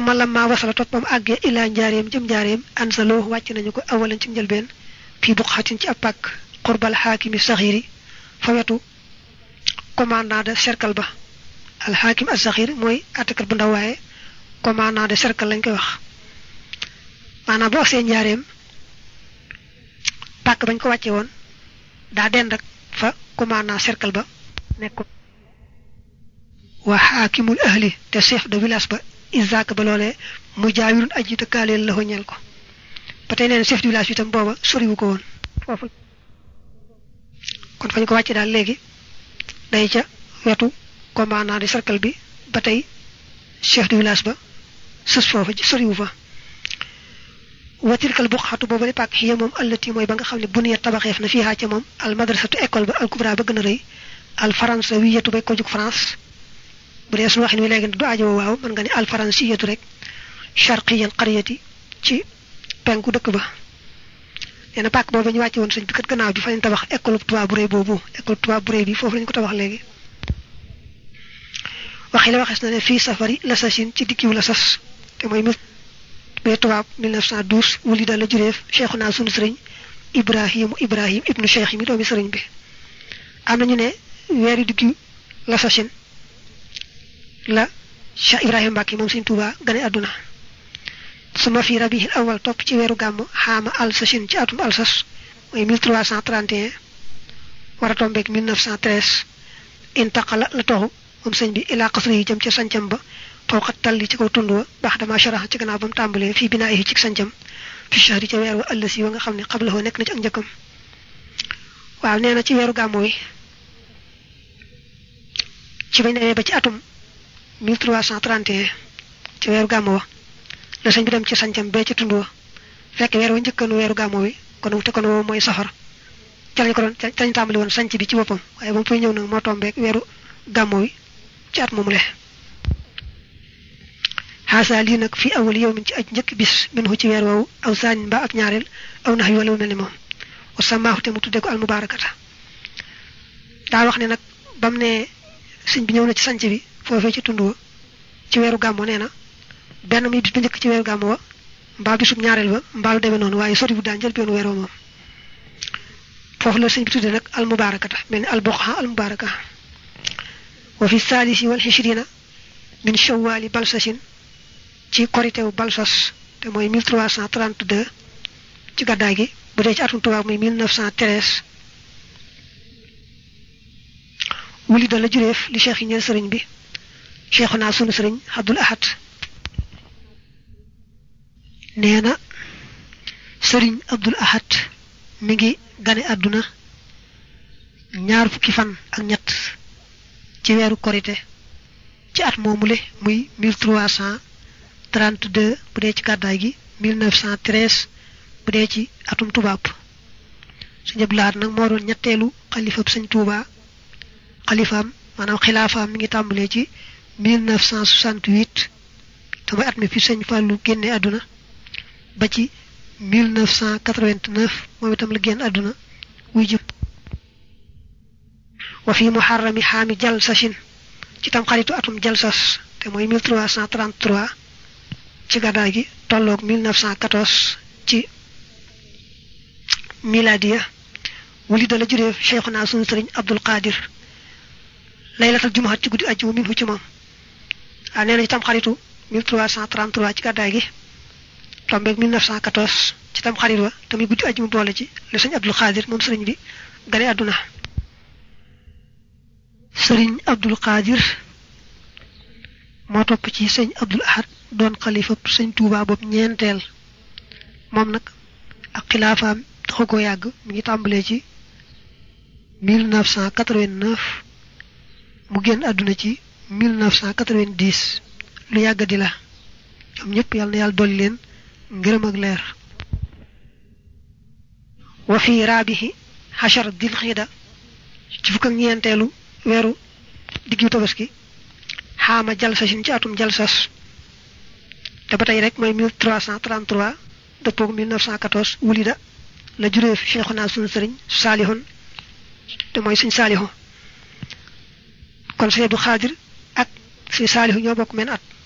suma lamma wasala toppam àggee ilaa njaareem jëm njaareem ansaloo wàcc nañu ko awalan ci njëlbeen fii buqatin ci ab pàkk xurbal xaakimi saxiiri fa wetu commandant de cercle ba al xaakim as saxiir mooy attakat bu ndaw waaye commandant de cercle lañ koy wax maanaam boo agsee njaareem pàkk bañ ko wàcce woon daa dend ak fa commandant cercle ba nekk wa xaakimul ahli te chef de village ba isaak ba loolee mu jaawirun aji dëkkaaleel la ñeel ko ba tey neen chef de village bi itam booba soriwu ko woon foofu kon fañ ko wàcce daal léegi day ca wetu commandant de cercle bi ba tey chef de village ba sës foofa soriwu fa watilkal buqatu boobu pàkk xiya moom allati mooy ba nga xam ne bu niyat tabaxeef na fiihaa ca moom al madrasatu école ba al kubra ba gën a rëy al faransa wiyatu bay ko jug France bu dee suñu waxin wi léegi du aajo waaw mën nga ne al faransiyatu rek charqiyal qaryati ci penku dëkk ba nee na pàkk boobu ñu wàcce woon sëñ bi kat gannaaw bi fa lañ tabax école tubaab bu rëy boobu école tubaab bu rëy bi foofu lañ ko tabax léegi waxi la waxees na ne fii safari la sasin ci dikkiw la sas te mooy bee tubaab 1912 wuli da la jureef cheikhu naa sunu sëriñ ibrahimu ibrahim ibnu cheikh mi doomi sëriñ bi am nañu ne weeri diggu la sasin la cheikh ibrahim mbàkki moom sëñ tuuba gane àdduna suma fi rabihil awal topp ci weeru gàmm xaama al sasin ci atum alsas mooy 1331 war a tombeeg 1913 intaqala la toxu moom sëñ bi ilaa qasri yi jëm ca sancam ba fawqa talli ci kaw tund wa baax dama sharax ci gannaaw ba mu tàmbalee fii binaayi ci sancam fi shahri ca weer wa ëllësi wa nga xam ne xablahoo nekk na ci ak njëkkam waaw nee na ci weeru gàmmu wi ci bañ demee ba ci atum 1331 ci weeru gàmmu wa la sëñ bi dem ci sancam bee ci tund wa fekk weer wa njëkkanu weeru gàmmu wi kon te kon woo mooy safar ca lañ ko doon ca lañ tàmbali woon sanc bi ci boppam waaye ba mu fay ñëw nag moo tombeek weeru gàmmu wi ci at moomu le xaasa lii nag fii awal yow min ci aj njëkk bis min ci weer woowu aw saanin mbaa ak ñaareel aw nax yu wala mu mel ni moom wa samaahu te mu tudde ko almubaarakata daa wax ne nag ba mu ne sëñ bi ñëw na ci sanc bi foofee ci tund wa ci weeru gàmmo nee na benn muy bis bu njëkk ci weeru gàmmo wa mbaa bisub ñaareel ba mbaa lu demee noonu waaye sori bu daan jël benn weer moom foofu la sëñ bi tudde nag almubaarakata mel ni alboqa almubaaraka wa fi saalisi wal xishrina min shawwali balsasin ci koritew balsas te mooy 1332 ci gàddaay gi bu dee ci atum tubaab muy 1913 wuli da la jureef li cheikh yi ñeel sëriñ bi cheikhu naa sunu sëriñ abdul ahad nee na sëriñ abdul ahad mi ngi gane àdduna ñaar fukki fan ak ñett ci weeru korite ci at moomule muy 1332 bu dee ci gàddaay gi 1913 bu dee ci atum tubaab sëñ Abdul Ahad nag moo doon ñetteelu xalifab sëñ Tuuba xalifaam maanaam xilaafaam mi ngi tàmbalee ci 1968 te mooy at mi fi sëñ Fàllu génne àdduna ba ci 1989 moom itam la génn àdduna wuy jub wa fi muharrami xaami jal sachin ci tam xaritu atum jalsas te mooy 1333 ci gàddaay gi tolloog 1914 ci miladiya wuli da la jureef cheikhuna sunu sëriñ abdul qadir laylatal jumaat ci guddi ajjuma min hu ci moom waaw nee na ci tam xaritu 1333 ci gàddaay gi tombeeg 1914 ci tam xarit wa tamit guddi ajjuma boole ci le sëñ abdul qadir moom sëriñ bi gane àdduna sëriñ abdul qadir moo topp ci sëñ abdul ahad doon xalifa sëñ tuuba boobu ñeenteel moom nag ak xilaafaam taxu ko yàgg mi ngi tàmbalee ci 1989 mu génn àdduna ci 1990 lu yàgg di la ñoom ñëpp yàlla na yàlla dolli leen ngërëm ak leer wa fi raabihi xachar dil xiida ci fukk ak ñeenteelu weeru diggu tabaski xaama jalsasin ci atum jalsas te ba tey rek mooy 1333 dëppoog 1914 wulida la jureef cheikhuna sunu sëriñ saalihun te mooy suñ saalihu kon sëñ Abdu Xaadir ak suñ saalihu ñoo bokk men at